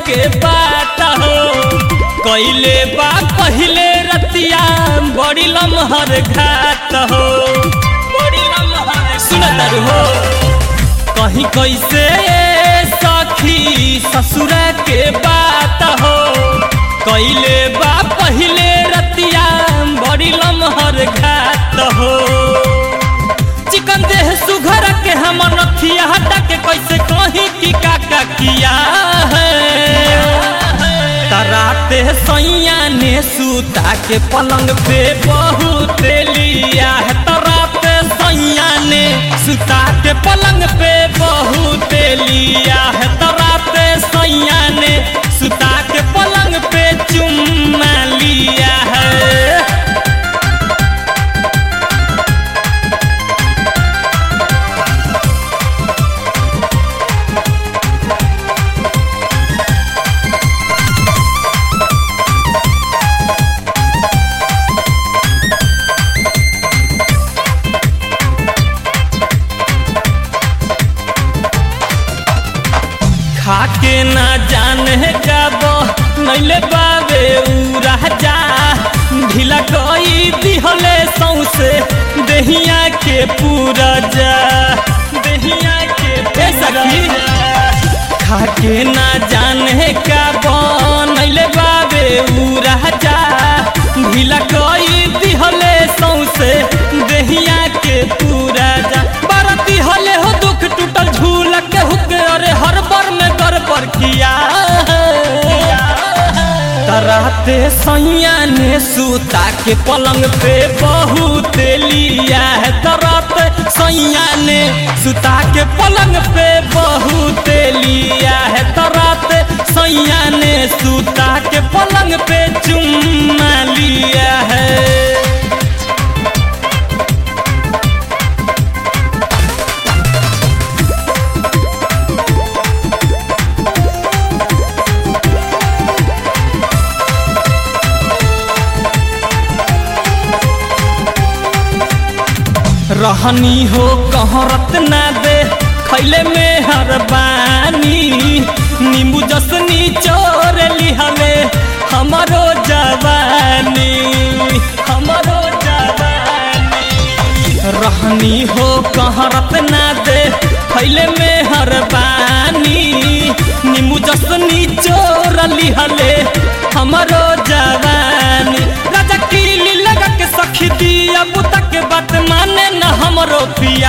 के बात हो कैले बा पहले रतिया बड़ी लमहर घात हो बड़ी लमहर सुनत हो कहीं कैसे सखी ससुरा के बात हो कैले बा पहले रतिया बड़ी लमहर घात हो चिकन देह सुघर के हम नथिया हटा के कैसे कहीं की काका किया है तराते सैया ने सूता के पलंग पे बहुत लिया है तराते सैया ने सूता के पलंग पे बहुत लिया है तराते सैया ने सूता के पलंग पे चुम्मा लिया है खाके ना जाने जब नैले बाबे उ राजा ढीला कई दिहले सौसे देहिया के पूरा जा देहिया के ए सखी खाके ना जाने का बनैले बाबे उ राजा ढीला कई दिहले सौसे देहिया के पूरा जा बरती हले हो दुख टूटल झूल के हुक अरे हर बर में कर पर किया तराते सैया ने सूता के पलंग पे बहुत लिया है तराते सैया ने सूता के पलंग पे बहुत लिया है तराते सैया ने सूता के पलंग पे चुम्मा लिया है रहनी हो कहरत ना दे खैले में हरबानी नींबू जसनी चोर लिहले हमारो जवानी हमारो जवानी रहनी हो कहरत ना दे खैले में हरबानी नींबू जसनी चोर लिहले हमारो जवानी राजा कीली लगा के सखी दिया बुता के बात माने न हमरो पिया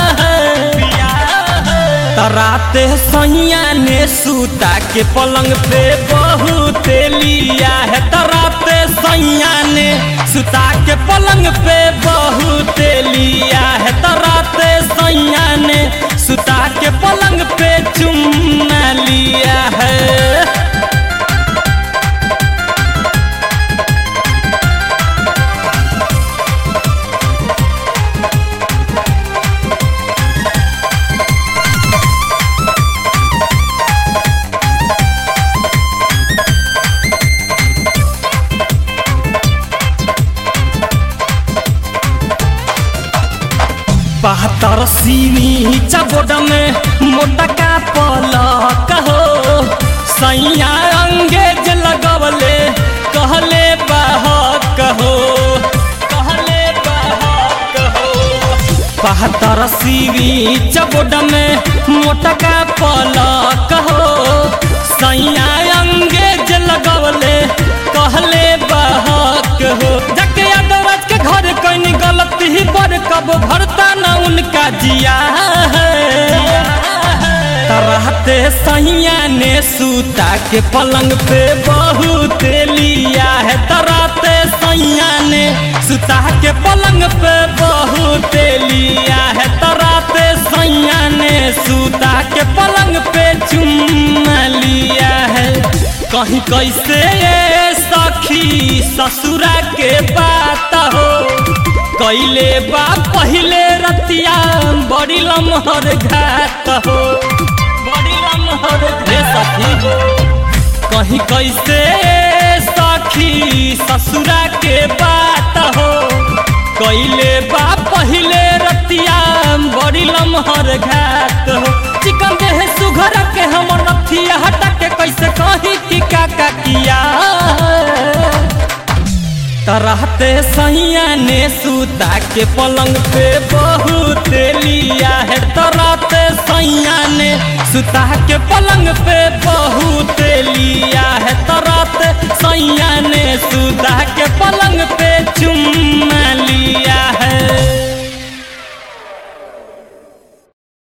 तराते सैया ने सूता के पलंग पे बहुत लिया है तराते सैया ने सूता के पलंग पे बहुत लिया है तराते सैया ने सूता के पलंग पे चुम्मा लिया है बहत्तर सीनी चबोड में मोटा का पलक हो सैया अंगेज लगवले कहले बहक हो कहले बहक हो बहत्तर सीनी चबोड में मोटा का पलक हो सैया अंगेज लगवले कहले बहक हो जके यादवराज के घर कहीं गलती ही पर कब भरता न उनका जिया है तरहते सैया ने सूता के पलंग पे बहुत लिया है तरहते सैया ने सूता के पलंग पे बहुत लिया है तरहते सैया ने सूता के पलंग पे चुम्मा लिया है कहीं कैसे ये सखी ससुरा के बात हो कैले बा पहले रतिया बड़ी लमहर घात हो बड़ी लमहर रे सखी हो कहीं कैसे सखी ससुरा के बात हो कैले बा पहले रतिया बड़ी लमहर घात हो चिकन देह सुघर के हम नथिया हटा के कैसे कही रहते सैया ने सुता के पलंग पे बहुत लिया है तो रहते सैया ने सुता के पलंग पे बहुत लिया है तो रहते सैया ने सुता के पलंग